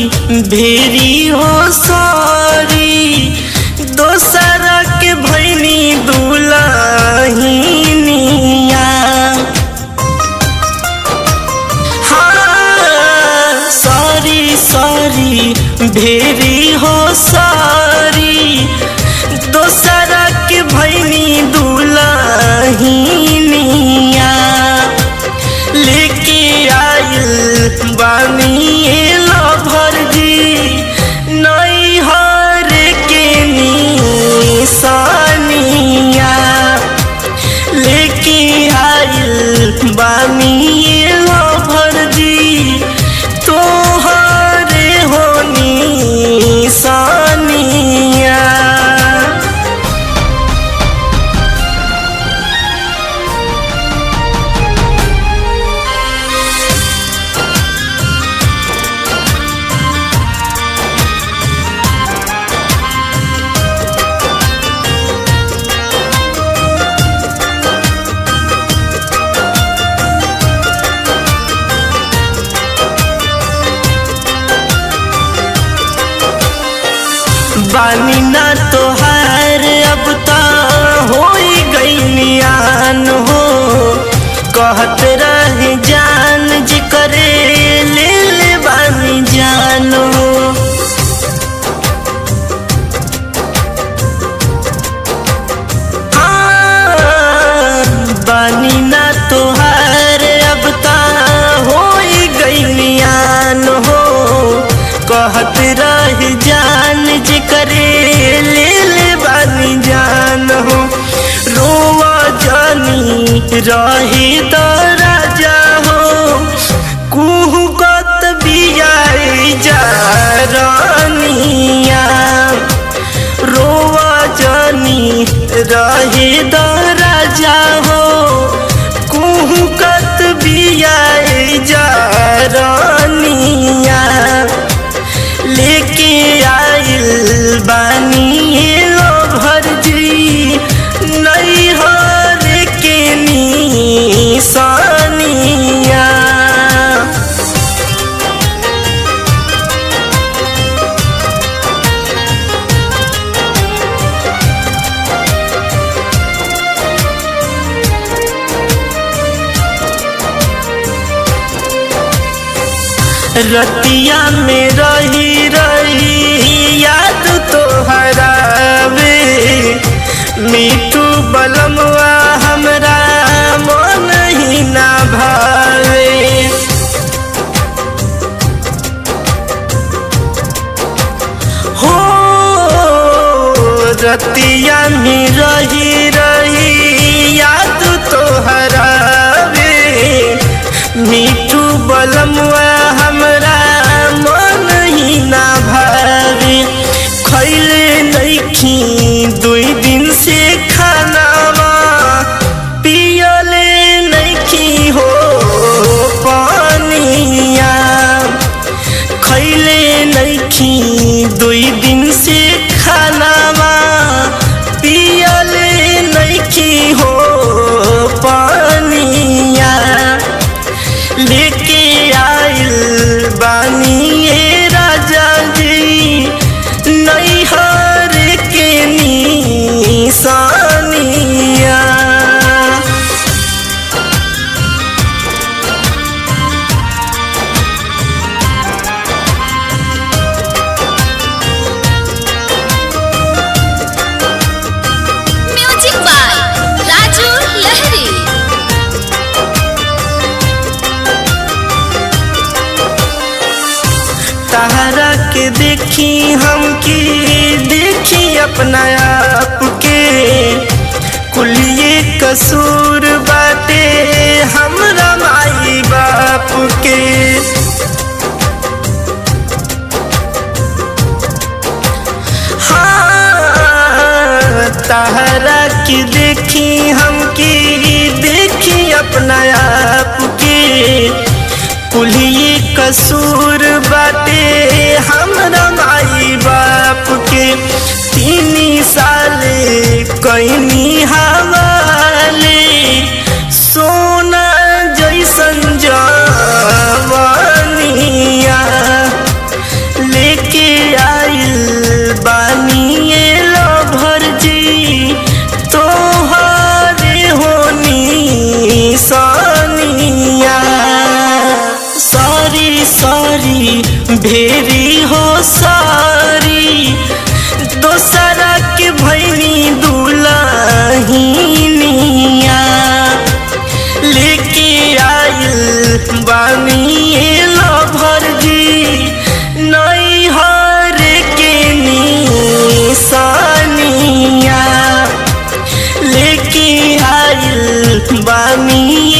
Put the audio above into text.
भेरी हो सारी दोसर के भैनी दुलहिनिया हाँ सॉरी सॉरी भेरी हो सारी दोसर के भैनी दुलहिनिया लेके आइल बानी लभर जी नई हर के निशानिया लेके आइल बानी लभर जी तोहरे हो निशानिया बानी ना तोहार अब ता हो गईनियान हो कहत रहे जान जी करे ले ले बानी जान हो हाँ, बानी ना तोहार अब ता हो गईनियान हो कहत रह जान जे करे ले ले बानी जान हो रोवा जानी रही तो राजा हो कुहू कत बियाई जा रानिया रोवा जानी रहे दो राजा हो कुहू कत बियाई जा रानिया लेके आइल बानी लो भरजी नई हर के निशानिया रतिया में रही रही याद तो हरावे मीठू बलमवा हमरा मन ही ना भावे हो रतिया में रही रही याद तो हरावे मीठू बलमुआ हमरा मन ही ना भावे खैले नइखी दुई दिन से खानावा पियले नइखी हो पानिया खैले नइखी दुई दिन से खानावा पियले नइखी हो पानिया लेके आइल बानी ये राजा जी नैहर के निशानिया म्यूजिक बाय राजू लहरी तहरा के देखी हम की देखी अपना आप के कुलिए कसूर बाटे हमरा माई बाप के हाँ तहरा की देखी हम की देखी अपना आप के कुलिए कसूर बाटे हमरा माई बाप के तीन साल कैनी हवाले सोना जैसन जवानिया बानी